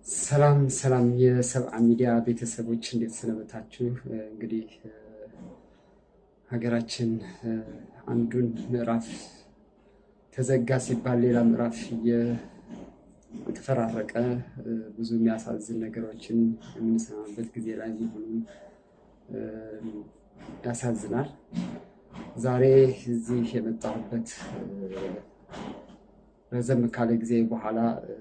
ሰላም ሰላም የሰብአ ሚዲያ ቤተሰቦች እንዴት ሰነበታችሁ? እንግዲህ ሀገራችን አንዱን ምዕራፍ ተዘጋ ሲባል ሌላ ምዕራፍ እየተፈራረቀ ብዙ የሚያሳዝን ነገሮችን የምንሰማበት ጊዜ ላይ መሆኑ ያሳዝናል። ዛሬ እዚህ የመጣሁበት ረዘም ካለ ጊዜ በኋላ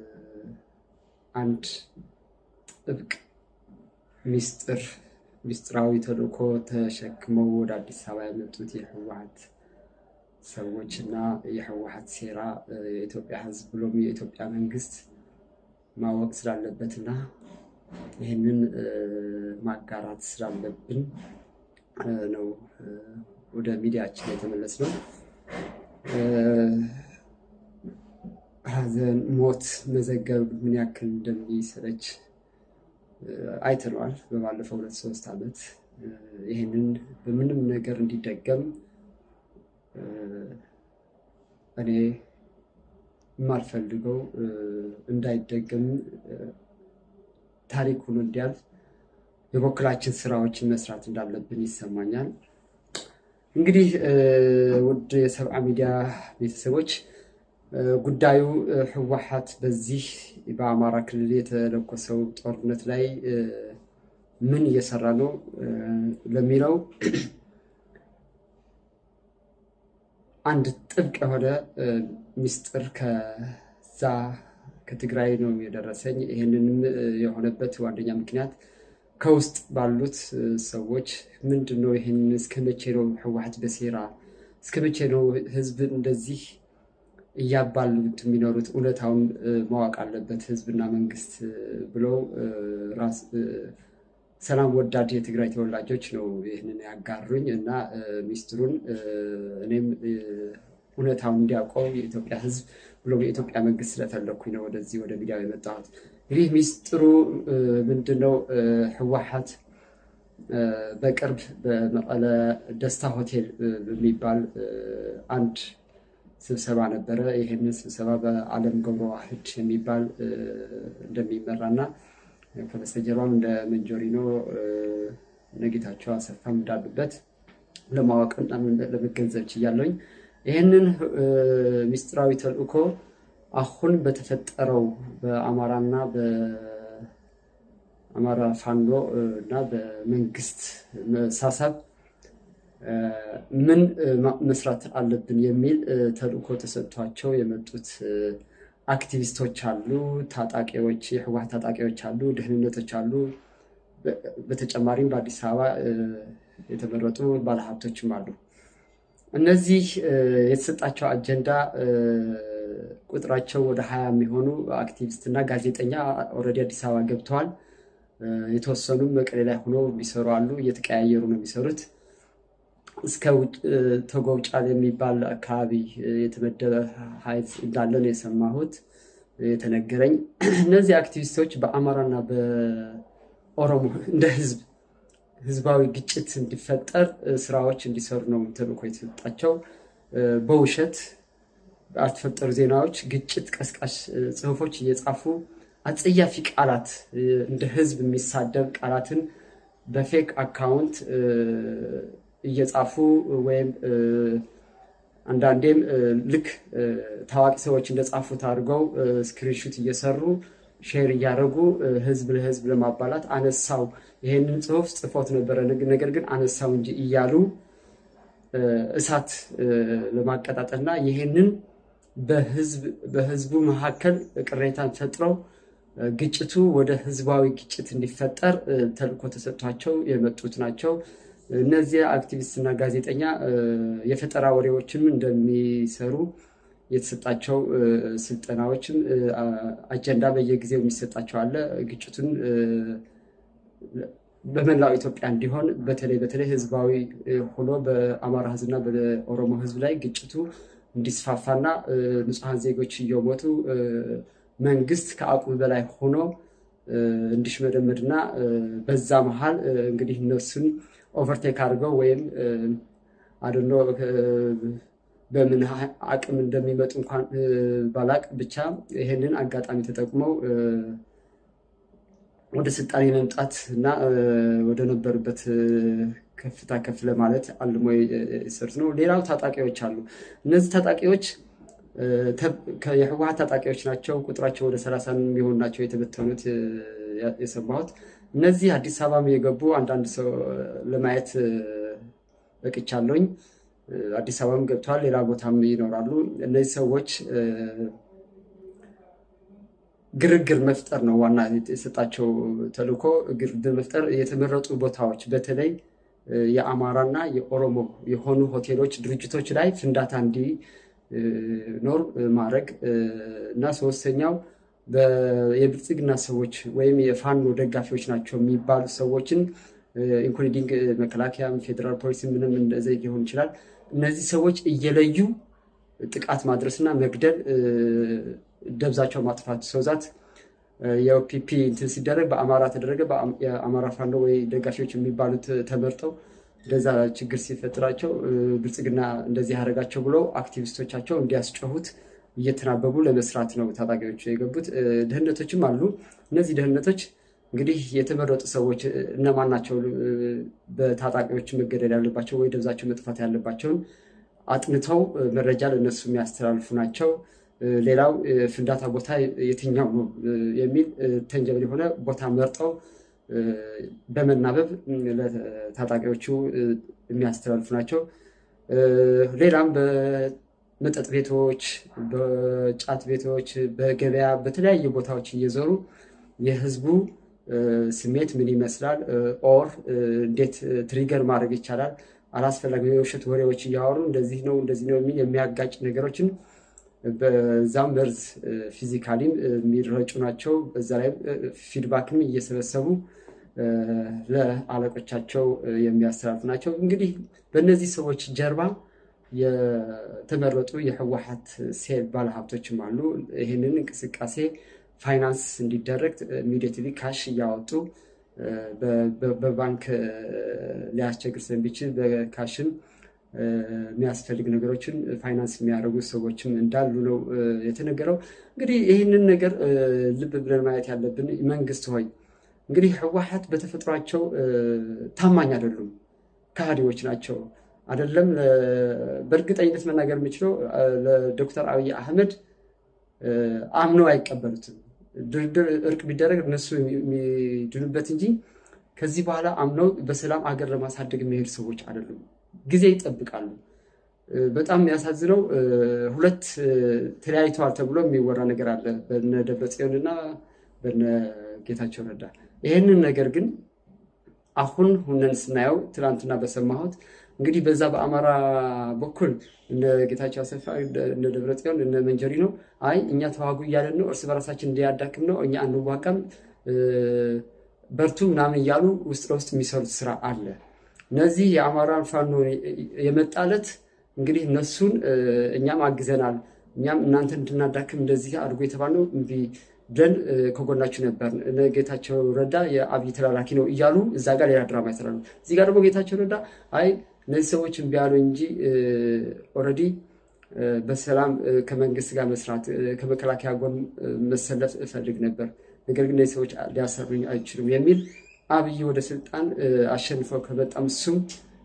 አንድ ጥብቅ ሚስጥር ሚስጥራዊ ተልእኮ ተሸክመው ወደ አዲስ አበባ የመጡት የህወሓት ሰዎች እና የህወሓት ሴራ የኢትዮጵያ ሕዝብ ብሎም የኢትዮጵያ መንግስት ማወቅ ስላለበትና ይህንን ማጋራት ስላለብን ነው ወደ ሚዲያችን የተመለስነው። ሐዘን፣ ሞት መዘገብ ምን ያክል እንደሚሰለች አይተነዋል በባለፈው ሁለት ሶስት ዓመት። ይህንን በምንም ነገር እንዲደገም እኔ የማልፈልገው እንዳይደገም ታሪክ ሆኖ እንዲያልፍ የበኩላችን ስራዎችን መስራት እንዳለብን ይሰማኛል። እንግዲህ ውድ የሰብአ ሚዲያ ቤተሰቦች ጉዳዩ ህወሓት በዚህ በአማራ ክልል የተለኮሰው ጦርነት ላይ ምን እየሰራ ነው ለሚለው አንድ ጥብቅ የሆነ ሚስጥር ከዛ ከትግራይ ነው የደረሰኝ። ይህንንም የሆነበት ዋነኛ ምክንያት ከውስጥ ባሉት ሰዎች ምንድን ነው ይህን እስከ መቼ ነው ህወሓት በሴራ እስከ መቼ ነው ህዝብ እንደዚህ እያባሉት የሚኖሩት እውነታውን ማወቅ አለበት ህዝብና መንግስት ብለው ራስ ሰላም ወዳድ የትግራይ ተወላጆች ነው ይህንን ያጋሩኝ እና ሚስጥሩን እኔም እውነታውን እንዲያውቀው የኢትዮጵያ ህዝብ ብሎም የኢትዮጵያ መንግስት ስለፈለግኩኝ ነው ወደዚህ ወደ ሚዲያው የመጣሁት። እንግዲህ ሚስጥሩ ምንድነው? ህወሓት በቅርብ በመቀለ ደስታ ሆቴል በሚባል አንድ ስብሰባ ነበረ። ይህንን ስብሰባ በአለም ገብረ ዋህድ የሚባል እንደሚመራና ከበስተጀርባም እንደ መንጆሪኖ ነጌታቸው አሰፋም እንዳሉበት ለማወቅና ለመገንዘብ ችያለሁኝ። ይህንን ሚስጥራዊ ተልእኮ አሁን በተፈጠረው በአማራና በአማራ ፋኖ እና በመንግስት መሳሳብ ምን መስራት አለብን የሚል ተልእኮ ተሰጥቷቸው የመጡት አክቲቪስቶች አሉ፣ ታጣቂዎች፣ የህወሓት ታጣቂዎች አሉ፣ ደህንነቶች አሉ። በተጨማሪም በአዲስ አበባ የተመረጡ ባለሀብቶችም አሉ። እነዚህ የተሰጣቸው አጀንዳ ቁጥራቸው ወደ ሀያ የሚሆኑ አክቲቪስት እና ጋዜጠኛ ኦልሬዲ አዲስ አበባ ገብተዋል። የተወሰኑም መቀሌ ላይ ሆኖ የሚሰሩ አሉ። እየተቀያየሩ ነው የሚሰሩት። እስከ ተጎብጫል የሚባል አካባቢ የተመደበ ኃይል እንዳለ ነው የሰማሁት የተነገረኝ። እነዚህ አክቲቪስቶች በአማራና በኦሮሞ እንደ ህዝብ ህዝባዊ ግጭት እንዲፈጠር ስራዎች እንዲሰሩ ነው ተልእኮ የተሰጣቸው። በውሸት ባልተፈጠሩ ዜናዎች ግጭት ቀስቃሽ ጽሁፎች እየጻፉ አጸያፊ ቃላት እንደ ህዝብ የሚሳደብ ቃላትን በፌክ አካውንት እየጻፉ ወይም አንዳንዴም ልክ ታዋቂ ሰዎች እንደጻፉት አድርገው ስክሪንሹት እየሰሩ ሼር እያደረጉ ህዝብ ለህዝብ ለማባላት አነሳው ይሄንን ጽሁፍ ጽፎት ነበረ፣ ነገር ግን አነሳው እንጂ እያሉ እሳት ለማቀጣጠልና ይሄንን በህዝቡ መካከል ቅሬታን ፈጥረው ግጭቱ ወደ ህዝባዊ ግጭት እንዲፈጠር ተልእኮ ተሰጥቷቸው የመጡት ናቸው። እነዚህ አክቲቪስት እና ጋዜጠኛ የፈጠራ ወሬዎችም እንደሚሰሩ የተሰጣቸው ስልጠናዎችም አጀንዳ በየጊዜው የሚሰጣቸው አለ። ግጭቱን በመላው ኢትዮጵያ እንዲሆን በተለይ በተለይ ህዝባዊ ሆኖ በአማራ ህዝብና በኦሮሞ ህዝብ ላይ ግጭቱ እንዲስፋፋና ንጹሐን ዜጎች እየሞቱ መንግስት ከአቅሙ በላይ ሆኖ እንዲሽመደመድና በዛ መሀል እንግዲህ እነሱን ኦቨርቴክ አድርገው ወይም አድኖ በምን አቅም እንደሚመጡ እንኳን ባላቅ ብቻ ይህንን አጋጣሚ ተጠቅመው ወደ ስልጣን የመምጣት እና ወደ ነበሩበት ከፍታ ከፍ ለማለት አልሞ የሰሩት ነው። ሌላው ታጣቂዎች አሉ። እነዚህ ታጣቂዎች የህወሓት ታጣቂዎች ናቸው። ቁጥራቸው ወደ ሰላሳ የሚሆኑ ናቸው የተበተኑት የሰማሁት። እነዚህ አዲስ አበባም የገቡ አንዳንድ ሰው ለማየት በቅቻለሁኝ። አዲስ አበባም ገብተዋል፣ ሌላ ቦታም ይኖራሉ። እነዚህ ሰዎች ግርግር መፍጠር ነው ዋና የሰጣቸው ተልዕኮ፣ ግርግር መፍጠር። የተመረጡ ቦታዎች በተለይ የአማራና የኦሮሞ የሆኑ ሆቴሎች፣ ድርጅቶች ላይ ፍንዳታ እንዲኖር ማድረግ እና ሶስተኛው የብልጽግና ሰዎች ወይም የፋኖ ደጋፊዎች ናቸው የሚባሉ ሰዎችን ኢንክሉዲንግ መከላከያም ፌዴራል ፖሊስ ምንም እንደዚህ ሊሆን ይችላል። እነዚህ ሰዎች እየለዩ ጥቃት ማድረስና መግደል፣ ደብዛቸው ማጥፋት ሰውዛት የኦፒፒ እንትን ሲደረግ በአማራ ተደረገ። የአማራ ፋኖ ወይ ደጋፊዎች የሚባሉት ተመርጠው እንደዛ ችግር ሲፈጥራቸው ብልጽግና እንደዚህ ያደረጋቸው ብለው አክቲቪስቶቻቸው እንዲያስጮሁት እየተናበቡ ለመስራት ነው ታጣቂዎቹ የገቡት። ደህንነቶችም አሉ። እነዚህ ደህንነቶች እንግዲህ የተመረጡ ሰዎች እነማን ናቸው በታጣቂዎች መገደል ያለባቸው ወይ ደብዛቸው መጥፋት ያለባቸውን አጥንተው መረጃ ለእነሱ የሚያስተላልፉ ናቸው። ሌላው ፍንዳታ ቦታ የትኛው ነው የሚል ተንጀብል የሆነ ቦታ መርጠው በመናበብ ለታጣቂዎቹ የሚያስተላልፉ ናቸው። ሌላም በመጠጥ ቤቶች፣ በጫት ቤቶች፣ በገበያ በተለያዩ ቦታዎች እየዞሩ የህዝቡ ስሜት ምን ይመስላል ኦር እንዴት ትሪገር ማድረግ ይቻላል አላስፈላጊ የውሸት ወሬዎች እያወሩ እንደዚህ ነው እንደዚህ ነው የሚል የሚያጋጭ ነገሮችን በዛም መርዝ ፊዚካሊም የሚረጩ ናቸው። በዛ ላይ ፊድባክንም እየሰበሰቡ ለአለቆቻቸው የሚያስተላልፉ ናቸው። እንግዲህ በእነዚህ ሰዎች ጀርባ የተመረጡ የህወሓት ሴል ባለሀብቶችም አሉ። ይህንን እንቅስቃሴ ፋይናንስ እንዲደረግ ኢሚዲየትሊ ካሽ እያወጡ በባንክ ሊያስቸግር ስለሚችል በካሽም የሚያስፈልግ ነገሮችን ፋይናንስ የሚያደርጉ ሰዎችም እንዳሉ ነው የተነገረው። እንግዲህ ይህንን ነገር ልብ ብለን ማየት ያለብን መንግስት ሆይ እንግዲህ ህወሓት በተፈጥሯቸው ታማኝ አይደሉም፣ ከሃዲዎች ናቸው። አይደለም በእርግጠኝነት መናገር የምችለው ለዶክተር አብይ አህመድ አምነው አይቀበሉትም። ድርድር እርቅ ቢደረግ እነሱ የሚድኑበት እንጂ ከዚህ በኋላ አምነው በሰላም አገር ለማሳደግ የሚሄዱ ሰዎች አይደሉም። ጊዜ ይጠብቃሉ። በጣም የሚያሳዝነው ሁለት ተለያይተዋል ተብሎ የሚወራ ነገር አለ በነ ደብረጽዮን እና በነ ጌታቸው ረዳ። ይህንን ነገር ግን አሁን ሁነን ስናየው ትናንትና በሰማሁት እንግዲህ በዛ በአማራ በኩል እነ ጌታቸው አሰፋ እነ ደብረጽዮን እነ መንጀሪ ነው አይ እኛ ተዋጉ እያለን ነው፣ እርስ በራሳችን እንዲያዳክም ነው፣ እኛ አንዋጋም፣ በርቱ ምናምን እያሉ ውስጥ ለውስጥ የሚሰሩት ስራ አለ። እነዚህ የአማራን ፋኖ የመጣለት እንግዲህ እነሱን እኛም አግዘናል፣ እኛም እናንተ እንድናዳክም እንደዚህ አድርጎ የተባለው እምቢ ብለን ከጎናችሁ ነበር። ጌታቸው ረዳ የአብይ ተላላኪ ነው እያሉ እዛ ጋር ሌላ ድራማ ይሰራሉ። እዚህ ጋር ደግሞ ጌታቸው ረዳ አይ እነዚህ ሰዎች እምቢ ያሉ እንጂ ኦልሬዲ በሰላም ከመንግስት ጋር መስራት ከመከላከያ ጎን መሰለፍ እፈልግ ነበር፣ ነገር ግን እነዚህ ሰዎች ሊያሰሩኝ አይችሉም የሚል አብይ ወደ ስልጣን አሸንፈው ከመጣም እሱም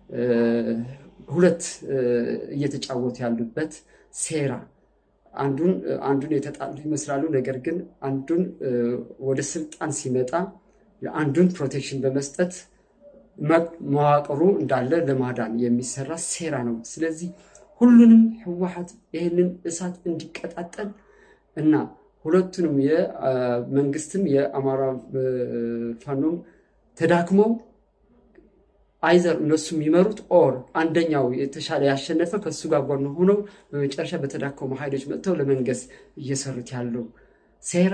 ሁለት እየተጫወቱ ያሉበት ሴራ አንዱን አንዱን የተጣሉ ይመስላሉ። ነገር ግን አንዱን ወደ ስልጣን ሲመጣ አንዱን ፕሮቴክሽን በመስጠት መዋቅሩ እንዳለ ለማዳን የሚሰራ ሴራ ነው። ስለዚህ ሁሉንም ህወሓት ይህንን እሳት እንዲቀጣጠል እና ሁለቱንም የመንግስትም የአማራ ፋኖም ተዳክመው አይዘር እነሱ የሚመሩት ኦር አንደኛው የተሻለ ያሸነፈ ከእሱ ጋር ጎን ሆነው በመጨረሻ በተዳከሙ ኃይሎች መጥተው ለመንገስ እየሰሩት ያለው ሴራ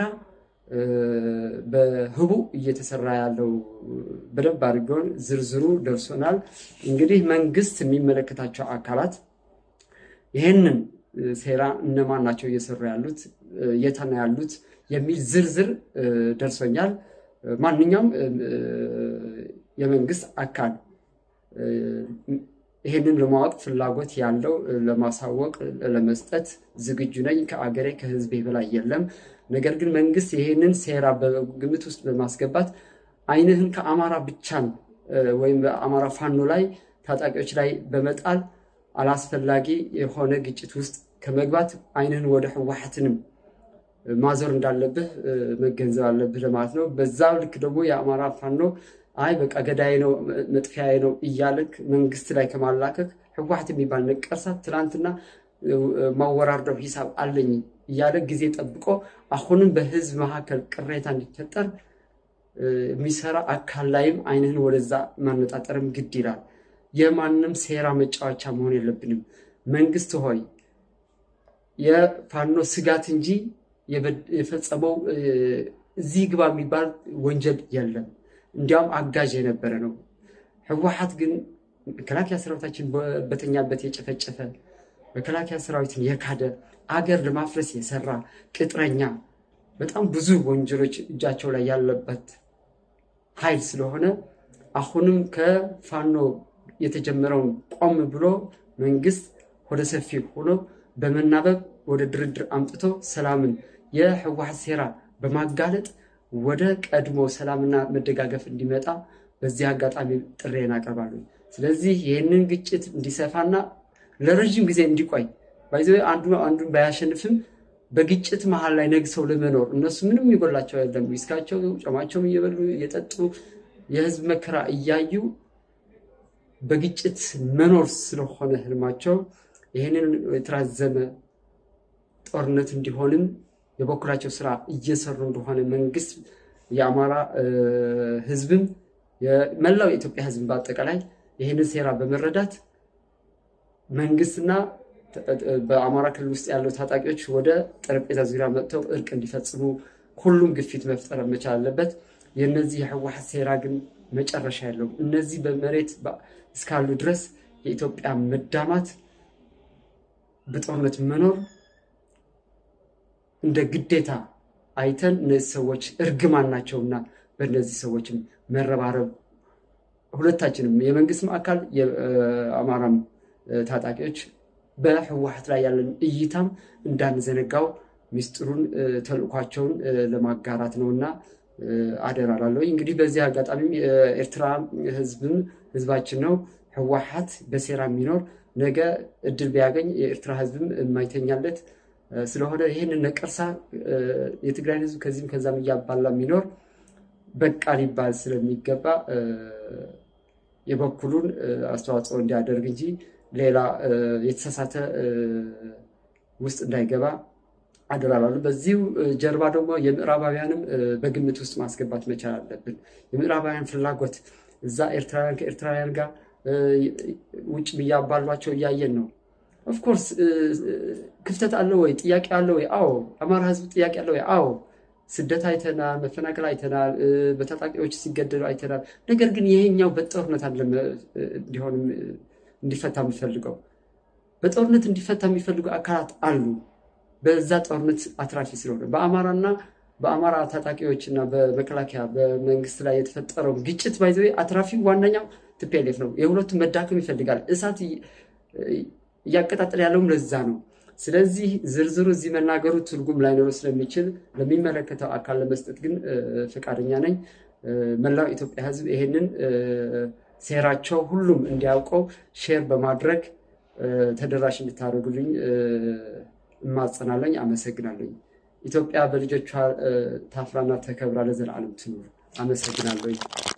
በህቡ እየተሰራ ያለው በደንብ አድርገውን ዝርዝሩ ደርሶናል። እንግዲህ መንግስት የሚመለከታቸው አካላት ይህንን ሴራ እነማን ናቸው እየሰሩ ያሉት የታና ያሉት የሚል ዝርዝር ደርሶኛል። ማንኛውም የመንግስት አካል ይህንን ለማወቅ ፍላጎት ያለው ለማሳወቅ ለመስጠት ዝግጁ ነኝ። ከአገሬ ከህዝቤ በላይ የለም። ነገር ግን መንግስት ይህንን ሴራ በግምት ውስጥ በማስገባት አይንህን ከአማራ ብቻን ወይም በአማራ ፋኖ ላይ ታጣቂዎች ላይ በመጣል አላስፈላጊ የሆነ ግጭት ውስጥ ከመግባት አይንህን ወደ ህወሓትንም ማዞር እንዳለብህ መገንዘብ አለብህ ለማለት ነው። በዛው ልክ ደግሞ የአማራ ፋኖ አይ በቃ ገዳይ ነው መጥፊያዬ ነው እያልክ መንግስት ላይ ከማላከክ ህወሓት የሚባል ነቀርሳ ትናንትና ማወራርደው ሂሳብ አለኝ እያለ ጊዜ ጠብቆ አሁንም በህዝብ መካከል ቅሬታ እንዲፈጠር የሚሰራ አካል ላይም አይንህን ወደዛ ማነጣጠርም ግድ ይላል። የማንም ሴራ መጫወቻ መሆን የለብንም። መንግስት ሆይ የፋኖ ስጋት እንጂ የፈጸመው እዚህ ግባ የሚባል ወንጀል የለም። እንዲያውም አጋዥ የነበረ ነው። ህወሓት ግን መከላከያ ሰራዊታችን በተኛበት የጨፈጨፈ መከላከያ ሰራዊትን የካደ አገር ለማፍረስ የሰራ ቅጥረኛ፣ በጣም ብዙ ወንጀሎች እጃቸው ላይ ያለበት ኃይል ስለሆነ አሁንም ከፋኖ የተጀመረውን ቆም ብሎ መንግስት ወደ ሰፊ ሆኖ በመናበብ ወደ ድርድር አምጥቶ ሰላምን የህወሓት ሴራ በማጋለጥ ወደ ቀድሞ ሰላምና መደጋገፍ እንዲመጣ በዚህ አጋጣሚ ጥሬን አቀርባለሁ። ስለዚህ ይህንን ግጭት እንዲሰፋና ለረዥም ጊዜ እንዲቆይ ባይዘ አንዱ አንዱን ባያሸንፍም በግጭት መሀል ላይ ነግሰው ለመኖር እነሱ ምንም ይጎላቸው የለም። ዊስካቸው ጨማቸውም እየበሉ እየጠጡ የህዝብ መከራ እያዩ በግጭት መኖር ስለሆነ ህልማቸው ይህንን የተራዘመ ጦርነት እንዲሆንም የበኩላቸው ስራ እየሰሩ እንደሆነ መንግስት የአማራ ህዝብም የመላው የኢትዮጵያ ህዝብ በአጠቃላይ ይህንን ሴራ በመረዳት መንግስትና በአማራ ክልል ውስጥ ያለው ታጣቂዎች ወደ ጠረጴዛ ዙሪያ መጥተው እርቅ እንዲፈጽሙ ሁሉም ግፊት መፍጠር መቻል አለበት። የእነዚህ የህወሓት ሴራ ግን መጨረሻ የለውም። እነዚህ በመሬት እስካሉ ድረስ የኢትዮጵያ መዳማት በጦርነት መኖር እንደ ግዴታ አይተን እነዚህ ሰዎች እርግማን ናቸውና በእነዚህ ሰዎችም መረባረብ ሁለታችንም የመንግስትም አካል የአማራም ታጣቂዎች በህወሓት ላይ ያለን እይታም እንዳንዘነጋው ሚስጥሩን ተልእኳቸውን ለማጋራት ነውና አደራ ላለሁ። እንግዲህ በዚህ አጋጣሚም የኤርትራ ህዝብም ህዝባችን ነው። ህወሓት በሴራ የሚኖር ነገ እድል ቢያገኝ የኤርትራ ህዝብም የማይተኛለት ስለሆነ ይህንን ነቀርሳ የትግራይን ህዝብ ከዚህም ከዛም እያባላ የሚኖር በቃ ሊባል ስለሚገባ የበኩሉን አስተዋጽኦ እንዲያደርግ እንጂ ሌላ የተሳሳተ ውስጥ እንዳይገባ አደራላሉ። በዚሁ ጀርባ ደግሞ የምዕራባውያንም በግምት ውስጥ ማስገባት መቻል አለብን። የምዕራባውያን ፍላጎት እዛ ኤርትራውያን ከኤርትራውያን ጋር ውጭ እያባሏቸው እያየን ነው። ኦፍኮርስ ክፍተት አለ ወይ? ጥያቄ አለ ወይ? አዎ። አማራ ህዝብ ጥያቄ አለ ወይ? አዎ። ስደት አይተናል፣ መፈናቀል አይተናል፣ በታጣቂዎች ሲገደሉ አይተናል። ነገር ግን ይሄኛው በጦርነት አለ እንዲሆን እንዲፈታ የሚፈልገው በጦርነት እንዲፈታ የሚፈልጉ አካላት አሉ። በዛ ጦርነት አትራፊ ስለሆነ በአማራና በአማራ ታጣቂዎች እና በመከላከያ በመንግስት ላይ የተፈጠረው ግጭት ባይዘ አትራፊ ዋነኛው ቲፒኤልኤፍ ነው። የሁለቱም መዳከም ይፈልጋል። እሳት እያቀጣጠል ያለውም ለዛ ነው። ስለዚህ ዝርዝሩ እዚህ መናገሩ ትርጉም ላይኖሩ ስለሚችል ለሚመለከተው አካል ለመስጠት ግን ፈቃደኛ ነኝ። መላው ኢትዮጵያ ህዝብ ይሄንን ሴራቸው ሁሉም እንዲያውቀው ሼር በማድረግ ተደራሽ እንድታደርጉልኝ እማጸናለኝ። አመሰግናለኝ። ኢትዮጵያ በልጆቿ ታፍራና ተከብራ ለዘላለም ትኑር። አመሰግናለኝ።